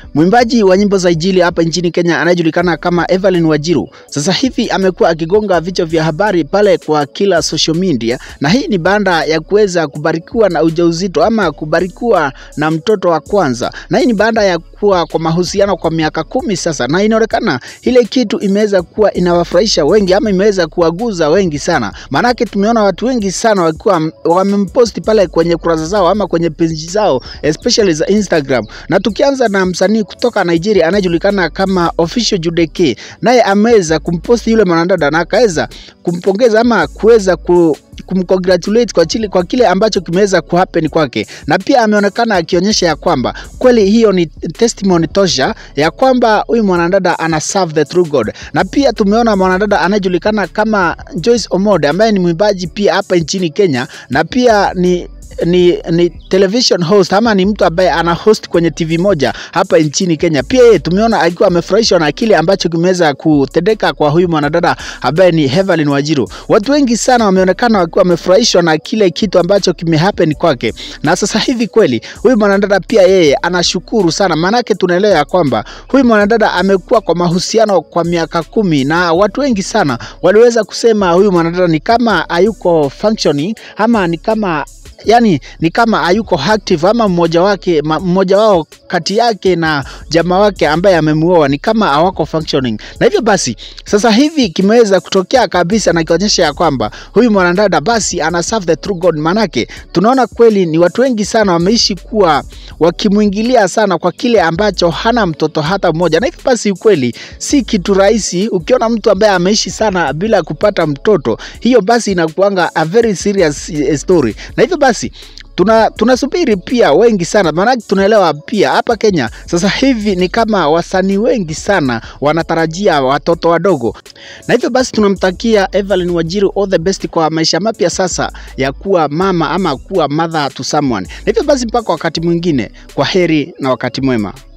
Mwimbaji wa nyimbo za Injili hapa nchini Kenya anayejulikana kama Evelyn Wajiru sasa hivi amekuwa akigonga vichwa vya habari pale kwa kila social media, na hii ni baada ya kuweza kubarikiwa na ujauzito ama kubarikiwa na mtoto wa kwanza, na hii ni baada ya kuwa kwa mahusiano kwa miaka kumi sasa, na inaonekana ile kitu imeweza kuwa inawafurahisha wengi ama imeweza kuwaguza wengi sana, maanake tumeona watu wengi sana wakiwa wamemposti pale kwenye kurasa zao ama kwenye page zao especially za Instagram, na tukianza na msanii kutoka Nigeria anayejulikana kama Official Judeke, naye ameweza kumposti yule mwanadada na akaweza kumpongeza ama kuweza ku kumcongratulate kwa, chile, kwa kile ambacho kimeweza kuhappen kwake, na pia ameonekana akionyesha ya kwamba kweli hiyo ni testimony tosha ya kwamba huyu mwanadada ana serve the true God. Na pia tumeona mwanadada anayejulikana kama Joyce Omode ambaye ni mwimbaji pia hapa nchini Kenya na pia ni ni, ni television host ama ni mtu ambaye ana host kwenye TV moja hapa nchini Kenya. Pia yeye tumeona akiwa amefurahishwa na kile ambacho kimeweza kutendeka kwa huyu mwanadada ambaye ni Evelyn Wajiru. Watu wengi sana wameonekana wakiwa wamefurahishwa na kile kitu ambacho kimehappen kwake, na sasa hivi kweli huyu mwanadada pia yeye anashukuru sana, maanake tunaelewa ya kwamba huyu mwanadada amekuwa kwa mahusiano kwa miaka kumi, na watu wengi sana waliweza kusema huyu mwanadada ni kama hayuko functioning ama ni kama yani ni kama hayuko active ama mmoja wake mmoja wao kati yake na jamaa wake ambaye amemuoa ni kama hawako functioning, na hivyo basi sasa hivi kimeweza kutokea kabisa na kionyesha ya kwamba huyu mwanadada basi ana serve the true God. Manake tunaona kweli ni watu wengi sana wameishi kuwa wakimwingilia sana kwa kile ambacho hana mtoto hata mmoja, na hivyo basi ukweli si kitu rahisi. Ukiona mtu ambaye ameishi sana bila kupata mtoto, hiyo basi inakuanga a very serious story, na hivyo basi tuna tunasubiri pia wengi sana maanake tunaelewa pia hapa Kenya sasa hivi ni kama wasanii wengi sana wanatarajia watoto wadogo, na hivyo basi tunamtakia Evelyn Wajiru all the best kwa maisha mapya sasa ya kuwa mama ama kuwa mother to someone. Na hivyo basi mpaka wakati mwingine, kwa heri na wakati mwema.